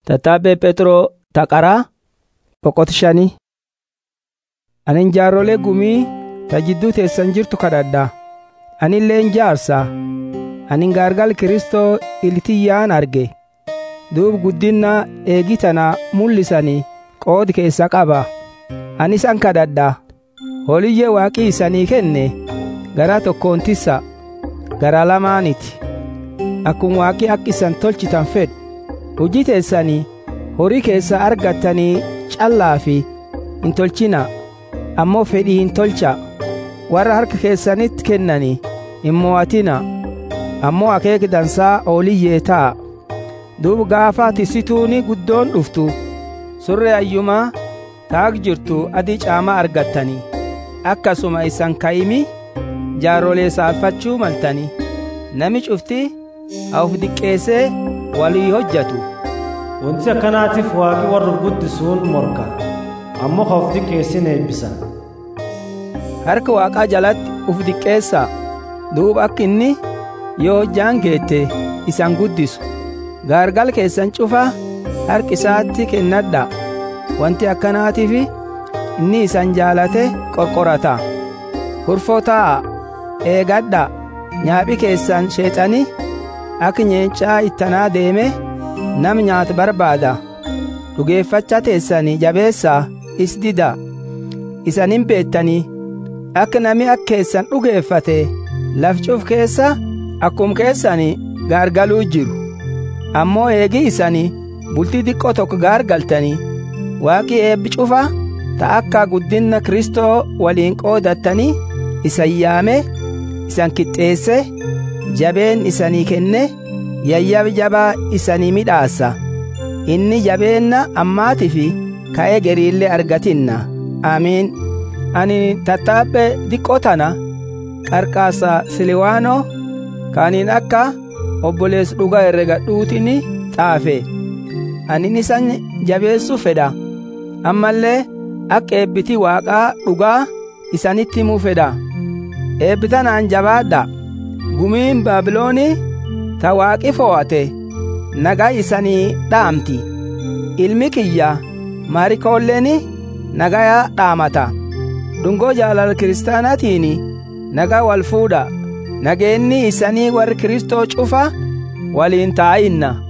Tattaabbee Pheexroo Taqaraa boqota shanii. Ani jaarrolee gumii ta jidduu teessan jirtu kadhadha. Ani illeen jaarsa. Ani gaargal Kiristoo iltiyyaan arge. Duub guddina eegi tana mul'isanii qoodi keessa qaba. Ani isan kadhadha. Holiyyee waaqii isanii kenne garaa tokkoon tissa garaa lamaaniti. Akkuma waaqii akka isan tolchitan fedhu. Hojii teessanii horii keessa argattanii callaa fi hin tolchina ammoo fedhii hin tolcha warra harka keessanitti kennanii hin mo'atina ammoo akeeki dansaa ooliyyee ta'a duuba gaafa tisituuni guddoon dhuftu surree ayyumaa taag jirtu adii caamaa argattanii akkasuma isan ka'imi jaarrolee saalfachuu maltanii nami cufti of diqqeessee walii hojjatu Wanti akkanaatiif waaqi warra guddisuun morka ammoo ka of diqqeessin eebbisa. harka waaqaa jalatti uf diqqeessaa duuba akka inni yoo hojjaan geette isan guddisu gaargal keessan cufa harki isaatti kennadha wanti akkanaatiif inni isan jaalate qorqorata kurfoo taa'a eegadha nyaaphi keessan sheexani akka nyeencaa ittanaa deeme nam nyaata barbaada dhugeeffacha teessanii jabeessaa is dida isanin beettanii akka nami akka keessan dhugeeffate lafcuuf keessa akkum keessani gaargaluu jiru ammoo eegi isanii bultii xiqqoo tokko gaargaltanii waaqii eebbi cufa ta akka guddinna kristoo waliin qoodattanii isan yaame isan kixxeesse jabeen isanii kenne yayyab jabaa isanii midhaassa inni jabeenna ammaati fi ka'ee geriillee argatinna amiin ani tattaabbe diqqoo tana qarqaasa siliwaanoo kaaniin akka obbolees dhuga herregadhuutini xaafe anin isan jabeessu fedha ammallee akka eebbiti waaqaa dhugaa isanitti himuu fedha eebbitanaan jabaadha gumiin baabiloonii ta waaqi fo'ate nagaa isanii dhaamti ilmi kiyya maarikoolleen nagaa dhaamata dhungoo jaalala kiristaanaatiin nagaa wal fuudha nageenni isanii warri kristoo cufa waliin taa'inna